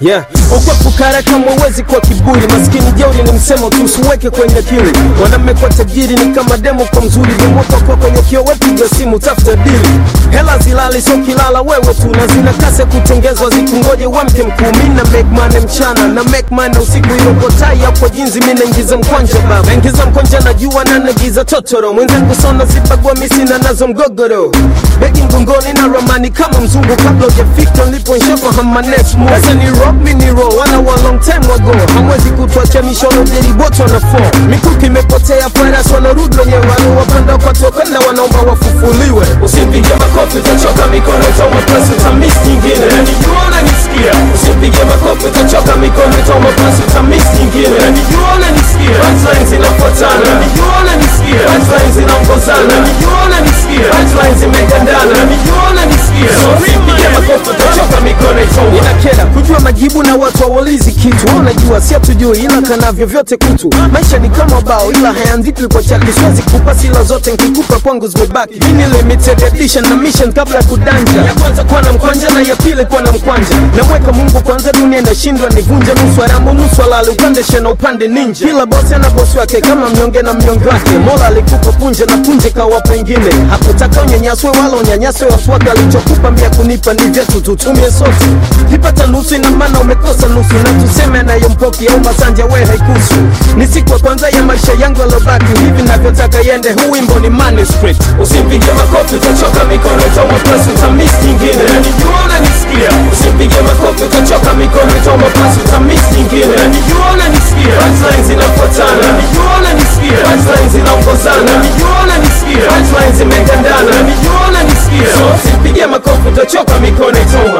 yeah ukwepukara kama uwezi kwa kiburi maskini jeuri ni msemo tu usiweke kwenye akili mwanamme kwa tajiri ni kama demo kwa mzuri vimwako kwa kwenye kio wepiga simu tafuta dili hela zilali so kilala wewe tu na zina kase kutengezwa zikungoje wamke mkuu mi na make money mchana na make money usiku ilokotai hapo jinzi mi naingiza mkwanja baba naingiza mkwanja najua na nagiza totoro mwenzangu sona zibagua misina nazo mgogoro begi mgongoni na ramani kama mzungu kabla ujafika nilipoishaka hamanes sasa ni rock mi ni roll wana wa long time ago hamwezi kutuacha mishono jeriboto na fo mikuki imepotea faras wanarudi wenyewe waliowapanda kwa tokenda wanaomba wafufuliwe Usipige makofi utachoka mikono itauma plus utamiss nyingine Nanijua unanisikia Usipige makofi utachoka mikono itauma plus utamiss nyingine Nanijua unanisikia Punchlines zinafuatana Nanijua unanisikia Punchlines zinaongozana Nanijua unanisikia Punchlines zimegandana Nanijua unanisikia So usipige makofi utachoka mikono itauma inakera kujua majibu na watu hawaulizi kitu wanajua si hatujui ila kanavyo vyote kutu maisha ni kama bao ila hayaandikwi kwa chaki siwezi kupa sila zote nkikupa kwangu zimebaki ini limited edition na mission kabla ya kudanja ya kwanza kuwa na mkwanja na ya pili kuwa na mkwanja namweka mungu kwanza dunia inashindwa nivunje nusu haramu nusu halali upande shena upande ninja kila bosi ana bosi wake kama mnyonge na mnyonge wake mola alikupa punje na punje kawa pengine hakutaka unyanyaswe wala unyanyaswe watu wake alichokupa mia kunipa ni vyetu tutumie sote kipata nusu ina maana umekosa nusu na tuseme anayompoki au masanja we haikusu ni siku ya kwanza ya maisha yangu alobaki hivi navyotaka yende huu wimbo ni manuscript Usipige makofi utachoka mikono itauma plus utamiss nyingine Nanijua unanisikia Usipige makofi utachoka mikono itauma plus utamiss nyingine Nanijua unanisikia Punchlines zinafuatana Nanijua unanisikia Punchlines zinaongozana Nanijua unanisikia Punchlines zimegandana Nanijua unanisikia So usipige makofi utachoka mikono itauma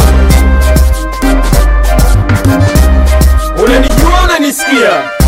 Unanijua unanisikia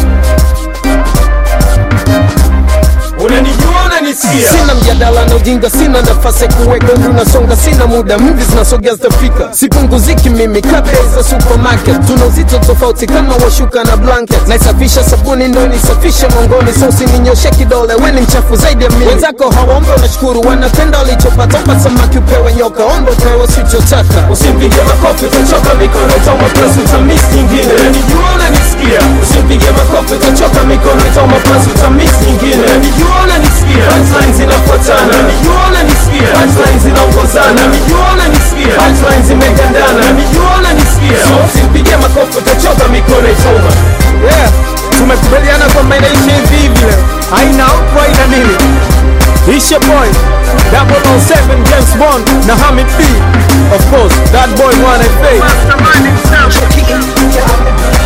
Unanijua unanisikia sina mjadala na ujinga sina nafasi ya kuweka umri unasonga sina muda mvi zinasogea zitafika sipunguziki mimi kabla za supermarket tuna uzito tofauti kama washuka na blanket naisafisha sabuni ndo nisafishe mongoni so usininyoshe kidole we ni mchafu zaidi ya mimi wenzako hawaombe unashukuru wanapenda walichopata omba samaki upewe nyoka omba upewe usichotaka Usipige makofi utachoka mikono itauma plus utamiss nyingine Nanijua unanisikia Usipige makofi utachoka mikono itauma plus utamiss nyingine Nanijua unanisikia Punchlines zinafuatana Nanijua unanisikia Punchlines zinaongozana Nanijua unanisikia Punchlines zimegandana Nanijua unanisikia So usipige makofi utachoka mikono itauma yeah tumekubaliana kwamba inaisha hivi hivi leo haina outro haina nini Isha boy 007 James Bond na Hamid B of course that boy one FA Mastermind himself.